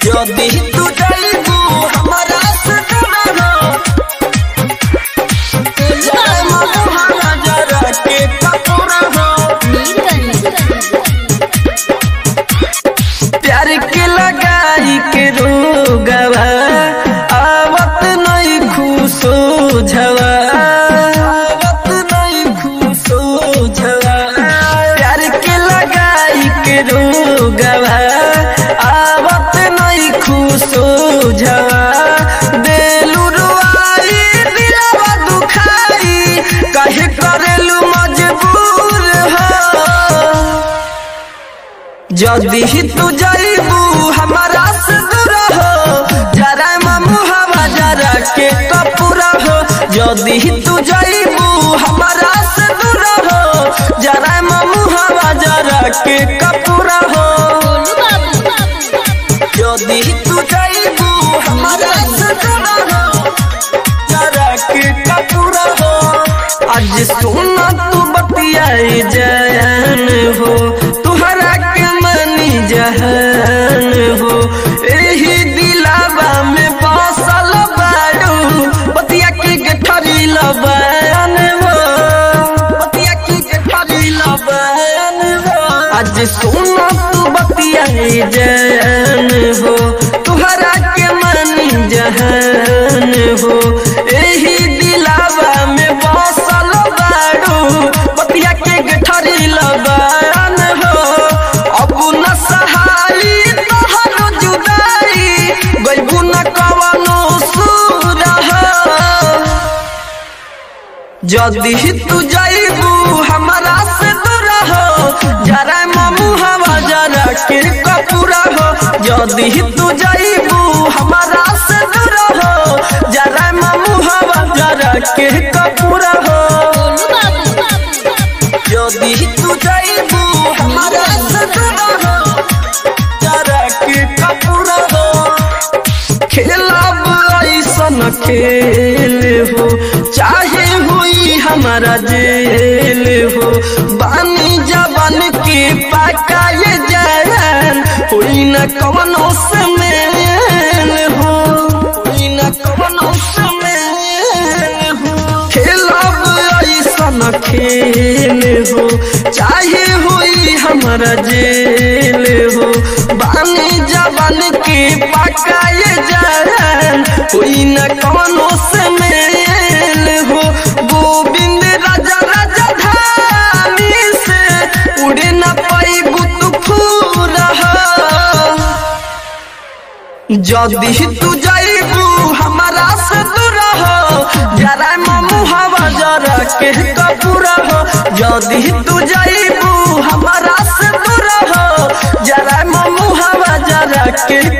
यदि तू जाइबू हमरा से दूर हो जय ममुहवा जरा के कपूर हो प्यार के लगाई के रोगवा आवत नहीं खुशो झवा आवत नहीं खुशो झवा प्यार के लगाई के रोगवा आवत नहीं खुशो झवा देलू रुआई दिलवा दुखाई कहे करेलू मजबूर हो जदि तू जाइबू हमारा से दूर हो जरा ममुहवा जरा के कपूरा हो जदि तू जाइबू हमारा से दूर हो जरा ममुहवा जरा के कपूरा हो जदि तू जाइबू हमारा से दूर हो जरा के कपूरा हो आज सुना तू बतियाई जयन हो तुहरा के मनी जहन हो एही दिलावा में बसल बाड़ू बतिया के गठरी लबन हो बतिया के गठरी लबन हो आज सुना तू बतियाई जयन हो तुहरा के मनी जहन हो एही दिलावा में बसल बाड़ू बतिया के गठरी लबन हो अब न सहाई तोहरो जुदाई गइबू न कवनो सूर जदि तू जाइबू हमारा से दूर हो जरा ममुहवा जरा के कपूरा हो जदि तू जाइबू हमारा से दूर हो जरा ममुहवा जरा के कपूरा हो जदि तू जाइबू हमारा से दूर हो जरा के कपूरा हो खेलब ऐसन खेल हो चाहे हुई हमारा जेल हो बानी जबन के पाका ये जान हुई न कवनो समेल हो हुई न कवनो समेल हो खेलब ऐसन खेल हो चाहे हुई हमारा जेल हो बानी जबन के पका ये जान हुई न कवनो से मेल हो गोविंद राजा राजा धानी से उड़े न पाई तू फूर जदि तू जाइबू हमारा से दूर हो जरा ममुहवा जरा के कपूरा हो जदि तू जाइबू हमारा से दूर हो जरा ममुहवा जरा के